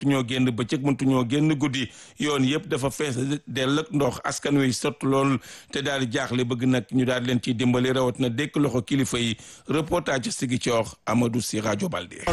ñoo génn bëccëg mëntu ñoo génn guddi yoon yëpp dafa fees dell ak ndox askan wi sott lool te daal di jaaxle bëgg nag ñu daal di leen ciy dimbali rawat na dékk loxo kilifa yi reportage sigi coox Amadou Si rajo Balde.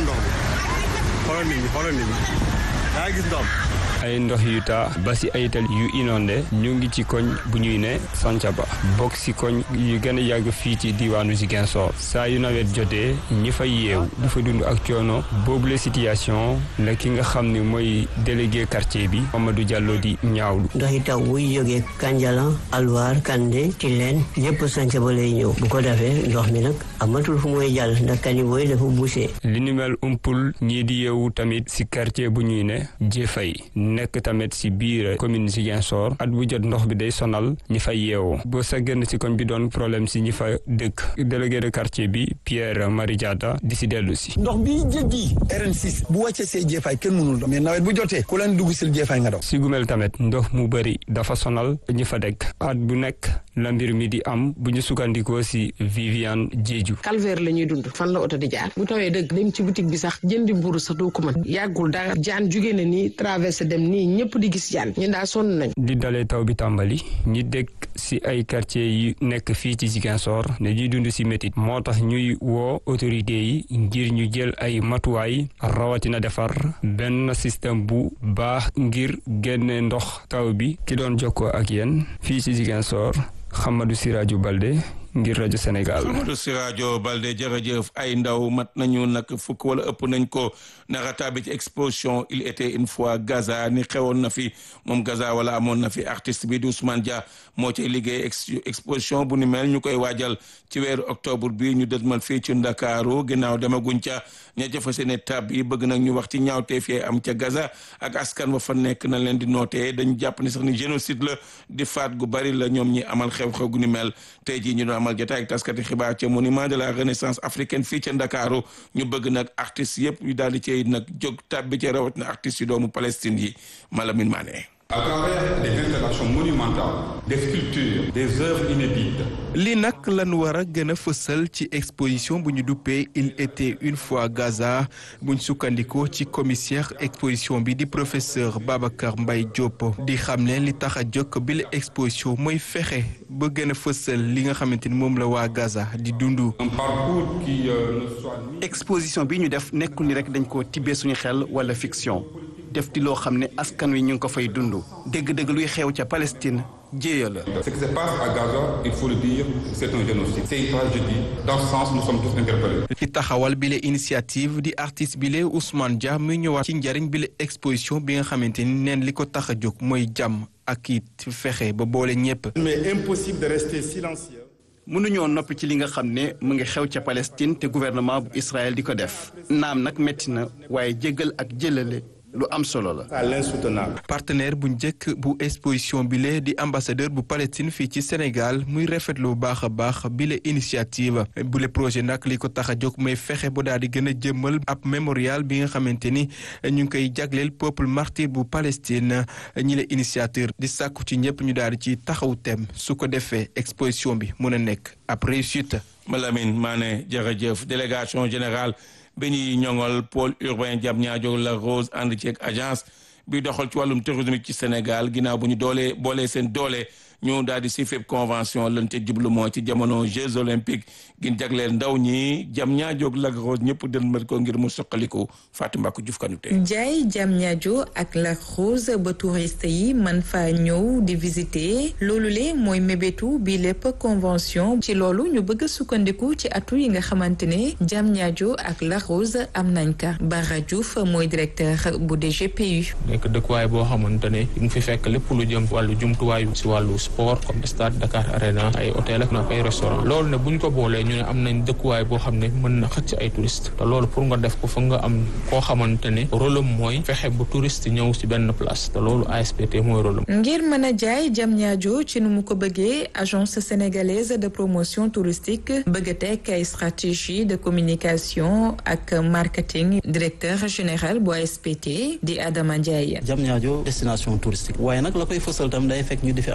xoolal nit ñi xoolal nit ñi daa gis ndox ay ndox yu taa ba si ay tali yu inondé ñu ngi ci koñ bu ñuy ne Santhiaba bokk si koñ yu gën a yàgg fii ci diwaanu Ziguinchor saa yu nawet jotee ñi fay yeew du fa dund ak coono boobule situation la ki nga xam ne mooy délégué quartier bi Mamadou Diallo di ñaawlu. ndox yi taw buy jógee Kanjalan Alwar Kande Tilène ñëpp Santhiaba lay ñëw bu ko defee ndox mi nag amatul fu muy jàll ndax caniveau yi dafa bouché. li ni mel umpul ñii di yeewu tamit si quartier bu ñuy ne Jëfay nekk tamit si biir commune Ziguinchor at bu jot ndox bi day sonal ñi fa yeewoo boo sa génn si koñ bi doon problème si ñi fa dëkk délégué de quartier bi Pierre Marie Diatta di si dellu si ndox bi jéggi RN6 bu wàccee see jeefaay kenn mënul dox mais nawet bu jotee ku leen dugg sil jeefaay nga daw si gumel tamit ndox mu bëri dafa sonal ñi fa dëkk at bu nekk la mbir mi di am bu ñu sukkandikoo si Viviane Diédiou calvaire la ñuy dund fan la oto di jaar bu tawee dëgg dem ci boutique bi sax jëndi mburu sax doo ko mën yàggul dara jaan jugee na nii traversé dem nii ñëpp di gis jaan ñun daa sonn nañ di dalee taw bi tàmbali ñi dëkk si ay quartier yi nekk fii ci Ziguinchor ne ñuy dund si métit moo tax ñuy woo autorité yi ngir ñu jël ay matuwaay rawatina defar benn système bu baax ngir génne ndox taw bi ki doon jokkoo ak yéen fii ci Ziguinchor Hamadou Siraju Balde ngir rajo Sénégal. Amadou Sirajo Balde jërëjëf ay ndaw mat nañu nag fukk wala ëpp nañ ko nara tàbbi ci exposition il était une fois Gaza ni xewoon na fi moom Gaza wala amoon na fi artiste bi di Ousmane Dia moo ci liggéey exposition bu ni mel ñu koy waajal ci weeru octobre bi ñu dëdmal fii ci Ndakaaru ginnaaw demaguñ ca ña jëfa seeni tab yi bëgg nag ñu wax ci ñaawteef yi am ca Gaza ak askan wa fa nekk na leen di nootee dañu jàpp ni sax ni génocide la di faat gu bari la ñoom ñi amal xew-xew gu ni mel tey jii ñu doon amal jotaay ak taskati xibaar ca monument de la renaissance africaine fii ca Ndakaaru ñu bëgg nag artistes yëpp yu daal di cay nag jóg tàbbi ci rawat na artistes yu doomu Palestine yi Malamine Mané à travers des installations monumentales des sculptures des œuvres inédites li nag lan war a gën a fësal ci exposition bu ñu duppee il était une fois Gaza buñ sukkandikoo ci commissaire exposition bi di professeur Babacar Mbaye Diop di xam ne li tax a jokk bi la exposition mooy fexe ba gën a fësal li nga xamante ni moom la waa Gaza di dund. un parcours qui euh, ne soit exposition bi ñu def nekkul ni rek dañ ko tibbee suñu xel wala fiction def di loo xam ne askan wi ñu ngi ko fay dund dëgg-dëgg luy xew ca Palestine jéeya la. ce qui se passe à Gaza il faut le dire c'est un génocide c'est une tragédie dans ce sens nous sommes tous interpellés. ci taxawal bile initiative di artiste bile Ousmane Dia muy ñëwaat ci njariñ bile exposition bi nga xamante ni neen li ko tax a jóg mooy jàmm ak it fexe ba boole ñépp. mais impossible de rester silencieux. mënuñoo noppi ci li nga xam ne mu ngi xew ca Palestine te gouvernement bu Israël di ko def naam nag métti na waaye jéggal ak jëlale lu am solo la. à l'insoutenable. partenaire bu njëkk bu exposition bile di ambassadeur bu Palestine fii ci Sénégal muy rafetlu bu baax a baax bile initiative bule projet nag li ko tax a jóg mooy fexe ba daal di gën a jëmmal ab mémorial bi nga xamante ni ñu ngi koy jagleel peuple martyr bu Palestine ñi la initiateur di sàkku ci ñëpp ñu daal di ci taxaw tem su ko defee exposition bi mun a nekk ab réussite. Malamine Mané jërëjëf délégation générale. bi ñuy ñoŋol pôle urbain Diamniadio la Rose ànd ceeg agence bi doxal ci wàllum tourisme ci Sénégal ginnaaw bu ñu doolee boolee seen doole ñu daal di si fépp convention lan ca jublu moo ci jamono Jeux olympiques gin jagleel ndaw ñi Diamniadio la Rose ñëpp dënmal ko ngir mu soqaliku Fatou Mbacke Diouf Kanouté jaay Diamniadio ak Lac Rose ba touriste yi man faa ñëw di visiter loolu le mooy mébétu bi lépp convention ci loolu ñu bëgg a sukkandiku ci atu yi nga xamante ne Diamniadio ak Lac Rose am nañ ka Bara Diouf mooy directeur bu DGPU nekk dëkkuwaay boo xamante ne mu fi fekk lépp lu jëm wàllu jumtuwaayu si wàllu sport comme stade Dakar Arena ay hôtel ak ay restaurant loolu ne buñ ko boolee ñu ne am nañ dëkkuwaay boo xam ne mën na xëcc ay touriste te loolu pour nga def ko fa nga am koo xamante ne rôle am mooy fexe bu touriste ñëw si benn place te loolu ASPT mooy rôle am ngir mën a jaay Diamniadio ci nu mu ko bëggee agence sénégalaise de promotion touristique bëgg a teg ay stratégie de communication ak marketing directeur général bu ASPT di Adama Ndiaye Diamniadio destination touristique waaye nag la koy fësal tam day fekk ñu di fi amal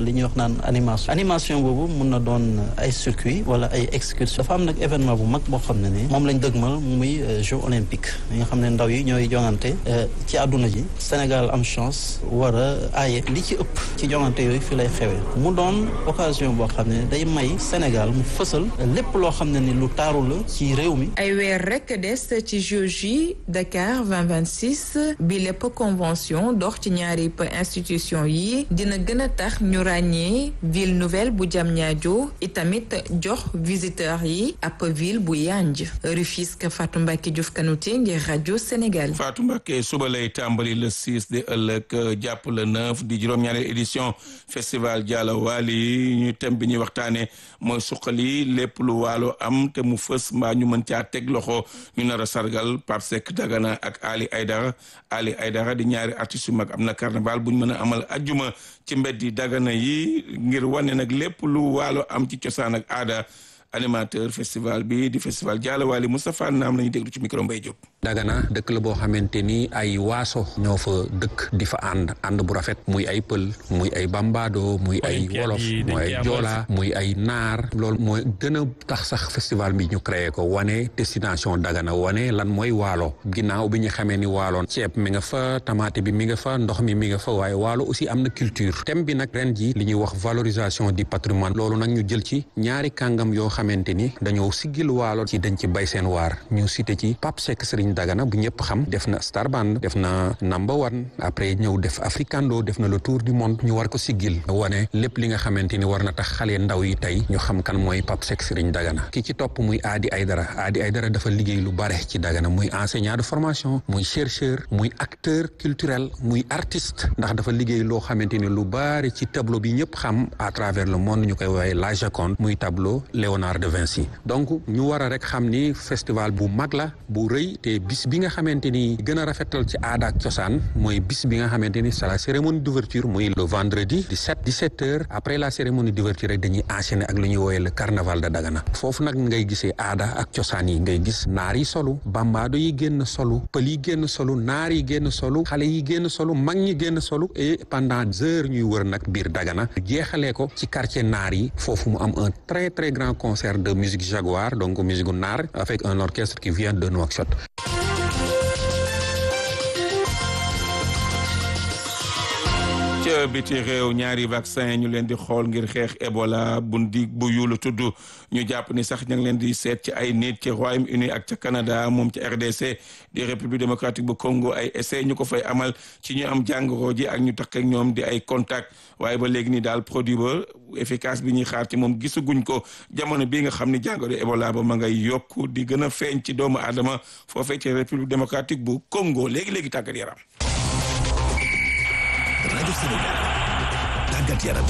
li ñuy wax naan animation animation boobu mun na doon ay circuit wala ay excursion dafa am nag événement bu mag boo xam ne ni moom lañ dëgmal muy jeux olympiques yi nga xam ne ndaw yi ñooy jongante ci àdduna ji Sénégal am chance war a aaye li ci ëpp ci jongante yooyu fi lay xewee mu doon occasion boo xam ne day may Sénégal mu fësal lépp loo xam ne ni lu taaru la ci réew mi ay weer rek des ci Jeux yi Dakar 2026 bi lépp convention dox ci ñaari institution yi dina gën a tax ñu ràññee ville nouvelle bu Diamniadio itamit jox visiteurs yi ab ville bu yanj Rufisque Fatou Mbacke Diouf Kanouté ngir rajo Sénégal. Fatou Mbacke suba lay tàmbali le 6 de ëllëg jàpp le 9 di juróom-ñaareel édition festival Diallo Wali ñu thème bi ñuy waxtaanee mooy suqali lépp lu waalo am te mu fës mbaa ñu mën caa teg loxo ñu nar a sargal Pape Seck Dagana ak Ali Aydara Ali Aydara di ñaari artistes yu mag am na carnaval bu ñu mën a amal ajjuma ci mbeddi Dagana yi ngir wane nag lépp lu waalo am ci cosaan ak aada animateur festival bi di festival Diallo Wali Moustapha Naam la ñu déglu ci micro Mbaye Diop. Dagana dëkk la boo xamante ni ay waaso ñoo fa dëkk di fa ànd ànd bu rafet muy ay pël muy ay bambado muy ay wolof muy ay joola muy ay naar loolu mooy gën a tax sax festival bi ñu créé ko wane destination Dagana wane lan mooy waalo ginnaaw bi ñu xamee ni waaloon ceeb mi nga fa tamaate bi mi nga fa ndox mi mi nga fa waaye waalo aussi am na culture thème bi nag ren ji li ñuy wax valorisation du patrimoine loolu nag ñu jël ci ñaari kàngam yoo xamante ni dañoo siggil waalo ci dañ ci bay seen waar ñu cité ci Pape Seck Serigne Dagana bu ñëpp xam def na Star Band def na number one après ñëw def Africando def na le tour du monde ñu war ko siggil wane lépp li nga xamante ni war na tax xale ndaw yi tey ñu xam kan mooy Pape Seck Serigne Dagana ki ci topp muy Adi Aydara Adi Aydara dafa liggéey lu bare ci Dagana muy enseignant de formation muy chercheur muy acteur culturel muy artiste ndax dafa liggéey loo xamante ni lu bare ci tableau bi ñëpp xam à travers le monde ñu koy woowee la Joconde muy tableau Léonard de Vinci donc ñu war a rek xam ni festival bu mag la bu rëy te bis bi nga xamante ni gën a rafetal ci aada ak cosaan mooy bis bi nga xamante ni c'est la cérémonie d'ouverture muy le vendredi 17 17 heures après la cérémonie d'ouverture rek dañuy enchaîner ak lu ñuy woowee le carnaval de Dagana foofu nag ngay gisee aada ak cosaan yi ngay gis naar yi solu bambaado yi génn solu pël yi génn solu naar yi génn solu xale yi génn solu mag ñi génn solu et pendant heures ñuy wër nag biir Dagana jeexalee ko ci quartier naar yi foofu mu am un très très grand concert de musique jaguar donc musique naar avec un orchestre qui vient de Nouakchott ca biti réew ñaari vaccin ñu leen di xool ngir xeex Ebola bu ndi bu yulu tudd ñu jàpp ni sax ña ngi leen di seet ci ay nit ci Royaume-Uni ak ca Canada moom ci RDC di République démocratique bu Congo ay essai ñu ko fay amal ci ñu am jàngoro ji ak ñu takk ak ñoom di ay contact waaye ba léegi ni daal produit ba efficace bi ñuy xaar ci moom gisaguñ ko jamono bii nga xam ni jàngoro Ebola ba ma ngay yokku di gën a feeñ ci doomu aadama foofee ci République démocratique bu Congo léegi-léegi tàggat yaram rajo Sénégal tàggat yaram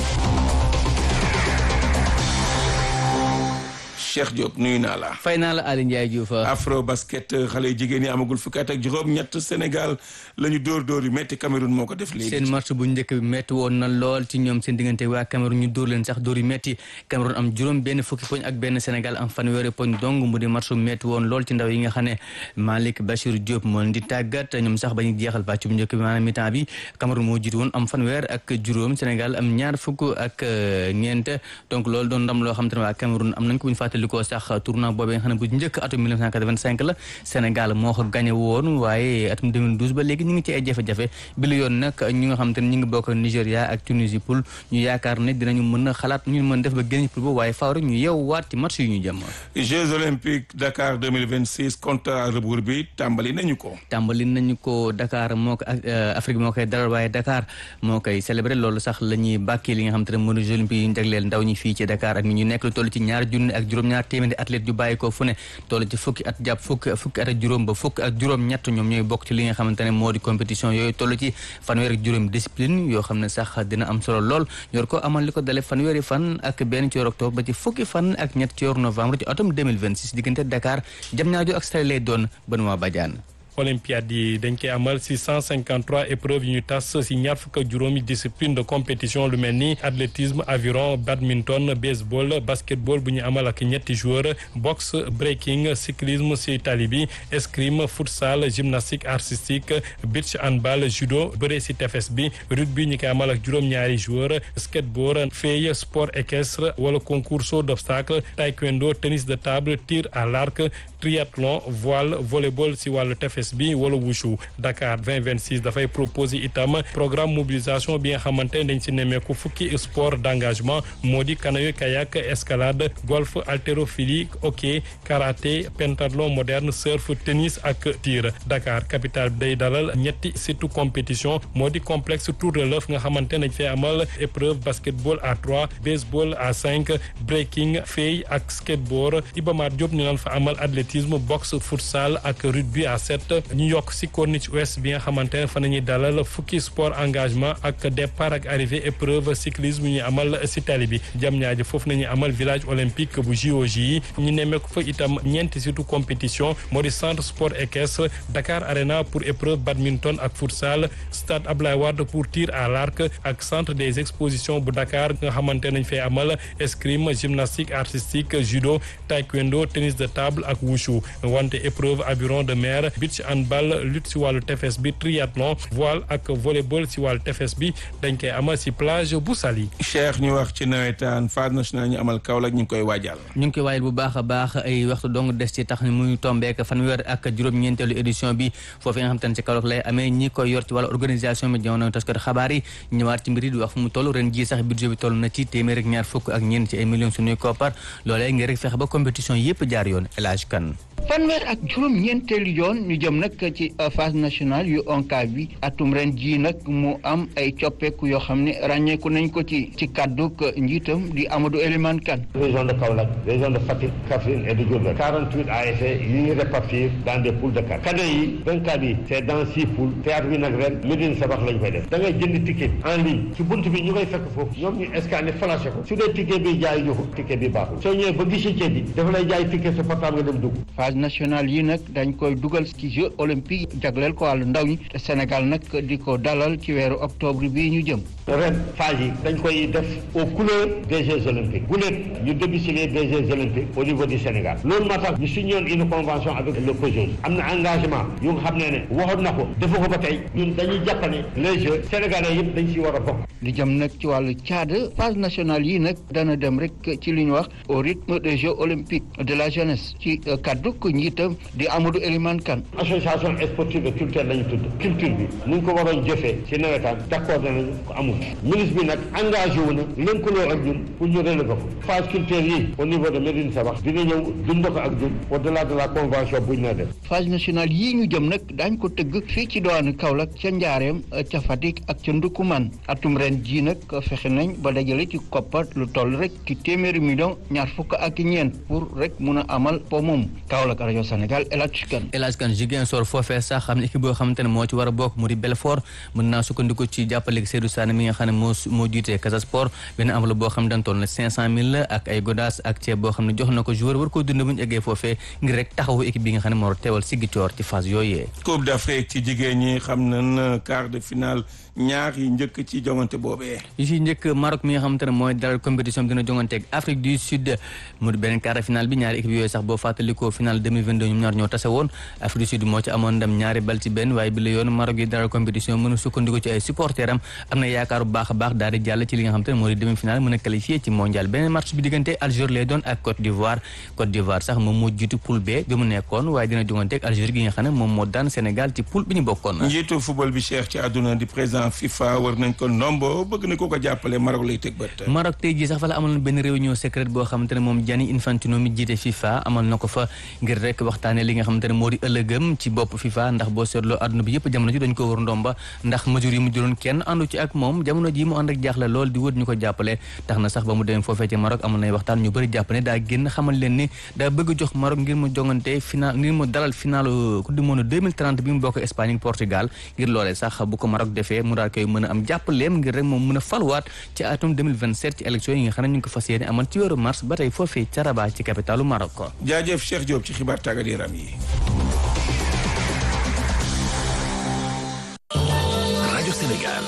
Cheikh Diop nuyu naa la. fay naa la Aliou Ndiaye Diouf. afro basket xale yu jigéen ñi amagul fukki at ak juróom-ñett Sénégal la ñu dóor dóor yu métti Cameroun moo ko def léegi. seen match bu njëkk bi métti woon na lool ci ñoom seen diggante waa Cameroun ñu dóor leen sax dóor yu métti Cameroun am juróom benn fukki poñ ak benn Sénégal am fanweeri poñ dong mu di match bu métti woon lool ci ndaw yi nga xam ne Malick Bachir Diop moo leen di tàggat ñoom sax ba ñu jeexal pàcc bu njëkk bi maanaam mi-temps bi Cameroun moo jiitu woon am fanweer ak juróom Sénégal am ñaar fukk ak ñeent donc loolu doon ndam loo xam te ne waa Cameroun am nañ ko bu ñu fàttalikoo sax tournoi boobee nga xam ne bu njëkk atum 1985 la Sénégal moo ko gagné woon waaye atum 2012 ba léegi ñu ngi ci ay jafe-jafe bi la yoon nag ñi nga xam te ne ñu ngi bokk Nigéria ak Tunisie pour ñu yaakaar ne dinañu mën a xalaat ñu mën def ba génn pour boobu waaye faaw rek ñu yeew waat ci match yu ñu jëm Jeux olympiques Dakar 2026 compte à rebours bi tàmbali nañu ko tàmbali nañu ko Dakar moo ko Afrique moo koy dalal waaye Dakar moo koy célébré loolu sax la ñuy bàkkee li nga xam te ne mooy Jeux olympiques yi ñu jagleel ndaw ñi fii ci Dakar ak ñu nekk lu toll ci ñaar junni ak juróom-ñaar téeméeri athlète yu bàyyi ko fu ne toll ci fukki at jàpp fukki fukki at ak juróom ba fukki ak juróom ñett ñoom ñooy bokk ci li nga xamante ne moo di compétition yooyu toll ci fanweer ak juróom discipline yoo xam ne sax dina am solo lool ñor ko amal li ko dale fanweeri fan ak benn ci weeru octobre ba ci fukki fan ak ñett ci weeru novembre ci atum 2026 diggante Dakar Diamniadio ak Saly lay doon Benoît Badiane olympiade yi dañ koy amal si 153 épreuves yu ñu tas si ñaar fukk ak juróomi discipline de compétition lu mel ni athlétisme aviron badminton baseball basketball bu ñu amal ak ñetti joueurs boxe breaking cyclisme si tali bi escrime futsal gymnastique artistique beach handball judo bëre si tefes bi rugby ñu koy amal ak juróom-ñaari joueurs skateboard fey sport équestre wala concours saut d'obstacle taekwondo tennis de table tir à l'arc triathlon voile volleyball si wàllu tefes bi wala wushu Dakar 2026 dafay proposer itam programme mobilisation bi nga xamante dañ si nemmeeku fukki sport d'engagement moo di canoë kayak escalade golf haltérophilie hockey karaté pentathlon moderne surf tennis ak tir Dakar capitale bi day dalal ñetti surtout compétition moo di complexe tour de l'œuf nga xamante dañ fay amal épreuve basketball à trois baseball à cinq breaking fey ak skateboard Iba Mar Diop ñu naan fa amal athlétisme boxe futsal ak rugby à sept ñu yokk si corniche ouest bi nga xamante ne fa nañuy dalal fukki sport engagement ak départ ak arrivée épreuve cyclisme ñu amal si tali bi jam ñaaji foofu nañuy amal village olympique bu JOJ yi ñu nemmeeku fa itam ñeenti surtout compétition moo di centre sport équestre Dakar Arena pour épreuve badminton ak futsal stade Ablaye Wade pour tir à l'arc ak centre des expositions bu Dakar nga xamante nañ fay amal escrime gymnastique artistique judo taekwondo tennis de table ak wushu wante épreuve aviron de mer beach handball lutte si wàllu tefes bi triathlon voile ak volleyball si wàllu tefes bi dañ koy amal si plage bu Saly. Cheikh ñu wax ci nawetaan phase nationale ñu amal Kaolack ñu ngi koy waajal. ñu ngi koy waajal bu baax a baax ay waxtu dong des ci tax ni muy tombeek fanweer ak juróom-ñeenteelu édition bi foofu nga xam te ne ci Kaolack lay amee ñi koy yor ci wàllu organisation bi jamono taskat xabaar yi ñëwaat ci mbir yi di wax fu mu toll ren jii sax budget bi toll na ci téeméer ak ñaar fukk ak ñeent ci ay millions suñuy koppar loolee ngir rek fexe ba compétition yépp jaar yoon El Hadj Kane fanweer ak juróom ñeenteelu yoon ñu jëm nag ci phase nationale yu ONCAV bi atum ren jii nag mu am ay coppeeku yoo xam ne ràññeeku nañ ko ci ci kàdduk njiitam di Amadou Elimane Kane région de Kaolack région de Fatick Kaffrine et de Diourbel 48 ASC yi ñuy répartir dans des poules de quatre cadet yi vingt-quatre yi c'est dans six poules théâtre bi nag ren Médine Sabax lañ koy def da ngay jënd ticket en ligne ci bunt bi ñu koy fekk foofu ñoom ñu scanné flashé ko su dee ticket bi jaay ñu ko ticket bi baaxul soo ñëwee ba guichet bi dafa lay jaay ticket sa portable nga dem dugg national yi nag dañ koy dugal ci jeux olympique jagleel ko wàllu ndaw ñi te Sénégal nag di ko dalal ci weeru octobre bii ñu jëm ren phase yi dañ koy def aux couleurs des jeux olympiques bu nekk ñu domicilier des jeux olympiques au niveau du Sénégal loolu moo tax ñu signé une convention avec le COJOS am na engagement yu nga xam ne ne waxoon na ko defu ko ba tey ñun dañuy jàpp ne les jeux sénégalais yëpp dañ si war a bokk li jëm nag ci wàllu caada phase nationale yi nag dana dem rek ci li ñu wax au rythme des jeux olympiques de la jeunesse ci kaddu ko njiitam di Amadou Elimane Kane association sportive et culturelle lañu tudd culture bi ni ñu ko waroon jëfee ci nawetaan d'accord nañu ko amul ministre bi nag engagé wu na lëkkaloo ak ñun pour ñu relever ko phase culturelle yi au niveau de Médine Sabax dina ñëw dund ko ak ñun au delà de la convention buñ na def phase nationale yii ñu jëm nag daañ ko tëgg fii ci diwaanu Kaolack ca Njaareem ca Fatick ak ca Ndukumaan atum ren jii nag fexe nañ ba dajale ci koppar lu toll rek ci téeméeri million ñaar fukk ak ñeent pour rek mun a amal po moom Kaolack rajo Sénégal El Hadj Kane El Hadj Kane Ziguinchor foofee sax xam ne équipe boo xamante ne moo ci war a bokk mu di Belfort mën naa sukkandiku ci jàppale Seydou Sané mi nga xam ne moo moo jiitee Casa Sport benn enveloppe boo xam ne dañ toll na cinq cent mille ak ay godaas ak ceeb boo xam ne jox na ko joueur war koo dund bu ñu eggee foofee ngir rek taxawu équipe bi nga xam ne moo teewal Ziguinchor ci phase yooyee Coupe d'Afrique ci jigéen ñi xam nañ quart de finale ñaar yi njëkk ci jongante boobee yi ci njëkk Maroc mi nga xamante ne mooy dalal compétition bi dina jonganteeg Afrique du Sud mu di beneen quart de finale bi ñaari équipe yooyu sax boo fàttalikoo finale 2022 ñoom ñaar ñoo tase woon Afrique du Sud moo ci amoon ndam ñaari bal ci benn waaye bi la yoon Maroc yi dalal compétition mën a sukkandiku ci ay supporter am am na yaakaar bu baax a baax daal di jàll ci li nga xamante ne moo di demi finale mën a qualifié ci mondial beneen match bi diggante Algérie lay doon ak Côte d'Ivoire Côte d'Ivoire sax moom moo jiitu poule B bi mu nekkoon waaye dina jonganteeg Algérie gi nga xam ne moom moo daan Sénégal ci poule bi ñu bokkoon njiitu football bi Cheikh ci àdduna di président FIFA war nañ ko ndombo bëgg na ko ko jàppale Maroc lay teg bët Maroc tey jii sax fa la amaloon benn réunion secrète boo xamante ne moom Gianni Infantino mi jiite FIFA amal na ko fa ngir rek waxtaane li nga xamante ne moo di ëllëgëm ci bopp FIFA ndax boo seetloo àdduna bi yëpp jamono ji dañ ko war ndomba ndax mesure yi mu jëloon kenn àndu ci ak moom jamono ji mu ànd ak jaaxle lool di wër ñu ko jàppale tax na sax ba mu demee foofee ci Maroc amoon nay waxtaan ñu bëri jàpp ne daa génn xamal leen ni daa bëgg jox Maroc ngir mu jongante final ngir mu dalal final coupe du monde 2030 bi mu bokk Espagne ak Portugal ngir loolee sax bu ko Maroc defee mu daal koy mën a am jàppaleem ngir rek moom mën a falwaat ci atum 2027 ci élection yi nga xam ne ñu ngi ko fas yéene amal ci weeru mars ba tey foofee ca Rabat ci capitalu Maroc jaajëf Cheikh Diop ci xibaar tàggat yaram yi Sénégal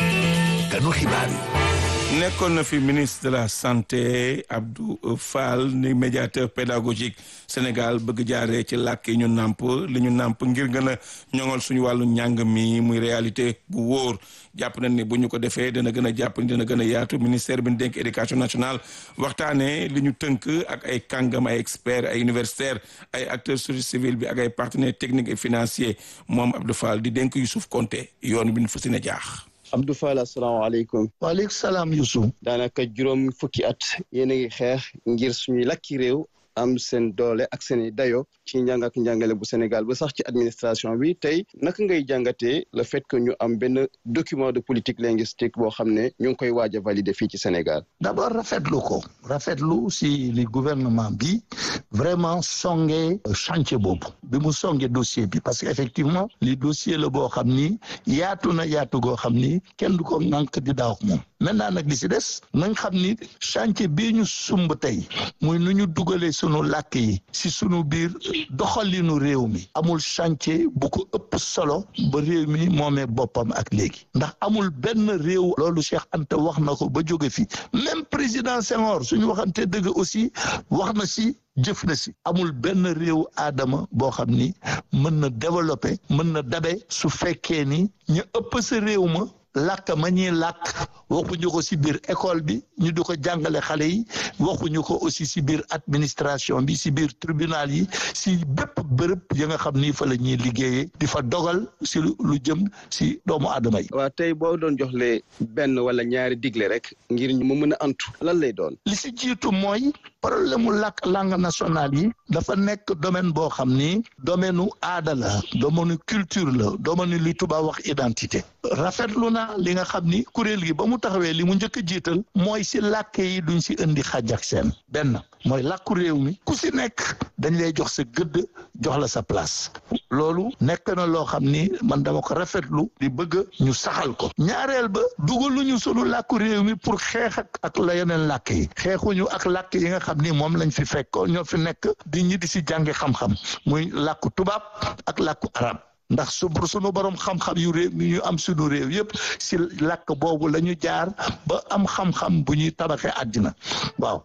kanu xibaar yi nekkoon na fi ministre de la santé Abdou Fall ni médiateur pédagogique Sénégal bëgg jaaree ci làkk yi ñu nàmp li ñu nàmp ngir gën a ñoŋal suñu wàllu njàng mi muy réalité bu wóor jàpp nañ ni bu ñu ko defee dana gën a jàpp ni dana gën a yaatu ministère bi ñu dénk éducation nationale waxtaanee li ñu tënk ak ay kàngam ay experts ay universitaires ay acteurs société civile bi ak ay partenaires techniques et financiers moom Abdou Fall di dénk Youssouf Konté yoon bi ñu fas yéene jaax. Abdou Fall asalaamaaleykum. waaleykum salaam Youssouf. daanaka juróom fukki at yéen a ngi xeex ngir suñuy lakki réew am seen doole ak seen i dayo ci njàng ak njàngale bu Sénégal ba sax ci administration bi tey naka ngay jàngatee le fait que ñu am benn document de politique linguistique boo xam ne ñu ngi koy waaj a valider fii ci Sénégal. d'abord rafetlu ko rafetlu si li gouvernement bi vraiment songe chantier boobu bi mu songe dossier bi parce que effectivement li dossier la boo xam ni yaatu na yaatu goo xam ni kenn du ko ŋànk di daaw ak moom maintenant nag li si des nañ xam ni chantier bii ñu sumb tey muy nu ñu dugalee sunu làkk yi si sunu biir doxalinu réew mi amul chantier bu ko ëpp solo ba réew mi moomee boppam ak léegi ndax amul benn réew loolu Cheikh Anta wax na ko ba jóge fi même président Senghor suñu waxante dëgg aussi wax na si jëf na si amul benn réew aadama boo xam ni mën na développer mën na dabe su fekkee ni ñu ëpp sa réew ma làkk ma ñuy làkk waxuñu ko si biir école bi ñu di ko jàngale xale yi waxuñu ko aussi si biir administration bi si biir tribunal yi si bépp bërëb yi nga xam ni fa la ñuy liggéeyee di fa dogal si lu jëm si doomu aadama yi. waaw tey boo doon joxle benn wala ñaari digle rek ngir mu mën a antu lan lay doon. li si jiitu mooy problème mu làkk langue nationale yi dafa nekk domaine boo xam ni domaine nu aada la domaine culture la domaine li tubaab wax identité rafetlu na li nga xam ni kuréel gi ba mu taxawee li mu njëkk a jiital mooy si làkk yi duñ si indi xaj ak seen benn mooy làkku réew mi ku si nekk dañ lay jox sa gëdd jox la sa place loolu nekk na loo xam ni man dama ko rafetlu di bëgg ñu saxal ko ñaareel ba dugaluñu sunu làkku réew mi pour xeex ak ak la yeneen làkk yi xeexuñu ak làkk yi nga xam ni moom lañ fi fekk ñoo fi nekk di ñi di si jàngi xam-xam muy làkku tubaab ak làkku arab ndax su sunu borom xam-xam yu réew mi ñu am sunu réew yëpp si làkk boobu la ñu jaar ba am xam-xam bu ñuy tabaxee àddina waaw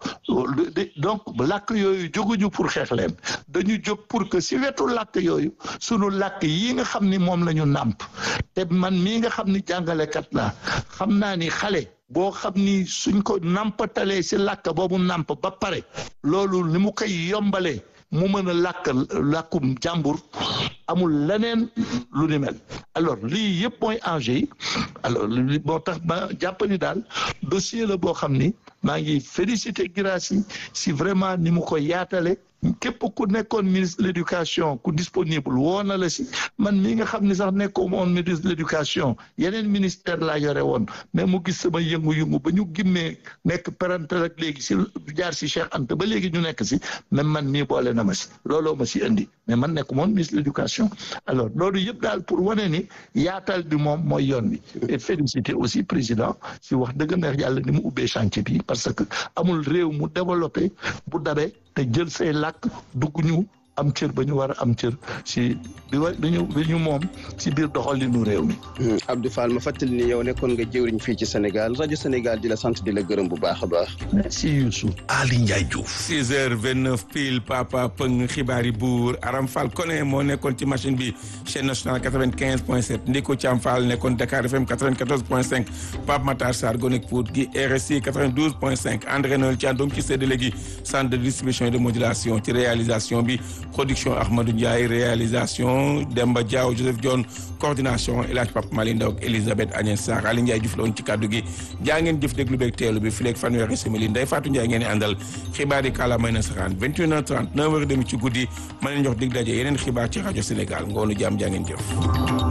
donc làkk yooyu jóguñu pour xeex leen dañu jóg pour que si wetu làkk yooyu sunu làkk yi nga xam ni moom la ñu nàmp te man mii nga xam ni jàngalekat la xam naa ni xale boo xam ni suñ ko nàmpatalee si làkk boobu nàmp ba pare loolu ni mu koy yombalee mu mën a làkk làkkum jàmbur amul leneen lu ni mel alors lii yëpp mooy enjeu yi alors li moo tax ba jàpp ni daal dossier la boo xam ni maa ngi félicité Guirassy si vraiment ni mu ko yaatale képp ku nekkoon ministre de l'éducation ku disponible woo na la si man mii nga xam ni sax nekkoo moon ministre de l'éducation yeneen ministère laa yore woon mais mu gis sama yëngu-yëngu ba ñu gimmee nekk parental ak léegi si jaar si Cheikh Anta ba léegi ñu nekk si même man mii boole na ma si looloo ma si indi mais man nekk moon ministre de l'éducation alors loolu yëpp daal pour wane ni yaatal bi moom mooy yoon bi et féliciter aussi président si wax dëgg neex yàlla ni mu ubbee chantier bi parce que amul réew mu développé bu dabee te jël say làkk dugg ñu am cër ba ñu war a am cër si bi wa bi ñu bi ñu moom si biir doxalinu réew mi. Abdou Fall ma fàttali ni yow nekkoon nga jëwriñ fii ci Sénégal rajo Sénégal di la sant di la gërëm bu baax a baax. merci Youssou. Ali Ndiaye Diouf. 6 heures 29 pile papa pëng xibaari buur Aram Fall Koné moo nekkoon ci machine bi chaîne nationale 95 point 7 Ndiko Thiam Fall nekkoon Dakar FM 94 point 5 Pape Matar Sarr Gonek Pout gi RSI 92 point 5 André Noël Thiandoum ci séddale gi centre de distribution et de modulation ci réalisation bi. production Ahmadou Ndiaye réalisation Demba Diaw Joseph Dione coordination El Hadj Papa Mali Ndaw ak Elisabeth Agnès Sarr Ali Ndiaye Diouf la woon ci kaddu gi jaa ngeen jëf déglu beeg teelu bi fileeg fanweeri simili Ndeye Fatou Ndiaye ngeen di àndal xibaar yi kàllaamay nasaraan 21h30 9h30 ci guddi ma leen jox dig daje yeneen xibaar ci rajo Sénégal ngoonu jàmm jaa ngeen jëf